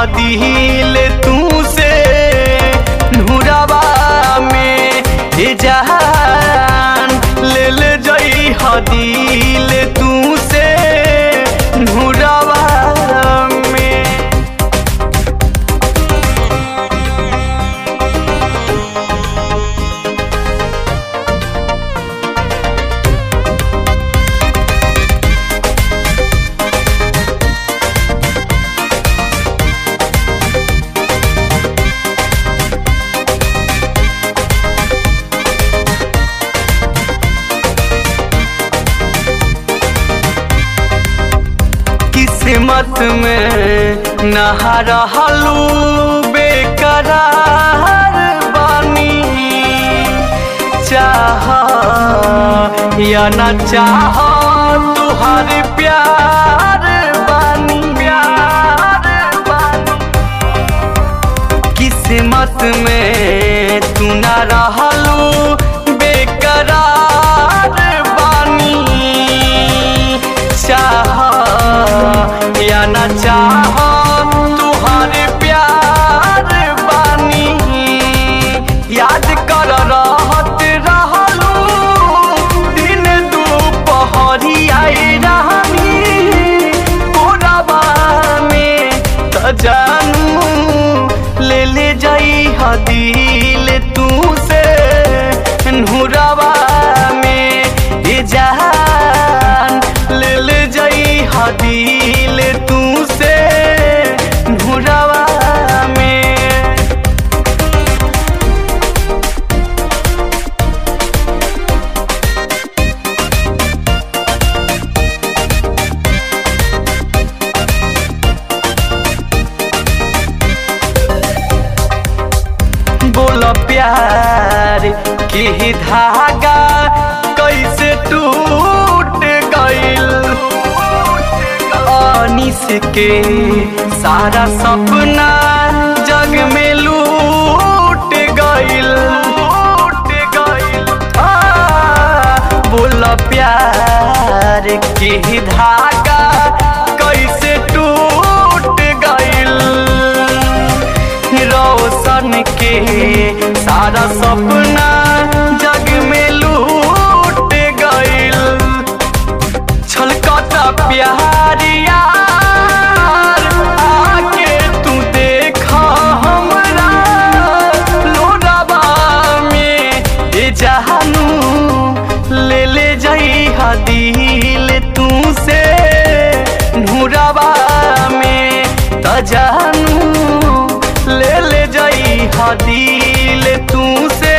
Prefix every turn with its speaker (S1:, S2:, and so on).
S1: हदिल तू से नूरवा में ए जहान ले ले जई हदिल तू से नूरवा में किस्मत में नहा रहलू बेकरार बानी चाह या न चाह तुहार प्यार बानी प्यार बानी किस्मत में तू न रहलू बेकरार बानी चाह या न चाह तुहार प्यार बानी याद कर रहत रहलू दिन दुपहरी आई रहनी कोरबा में त जानू ले ले जाई हदिल तू से नूरवा में ए जहान ले ले जाई हदिल तू से नूरवा में बोल प्यार की धागा कैसे टूट गइल अनिस के सारा सपना जग में लूट गइल लूट गइल आ, बोल प्यार की धागा कैसे टूट गइल रोशन के सारा सपना जग में लूट गइल छलकता प्यार यार आके तू देखा हमरा लोडवा में ए जहानू ले ले जाई हदिल तू से नूरवा में त जानू ले ले जाई हदिल तू से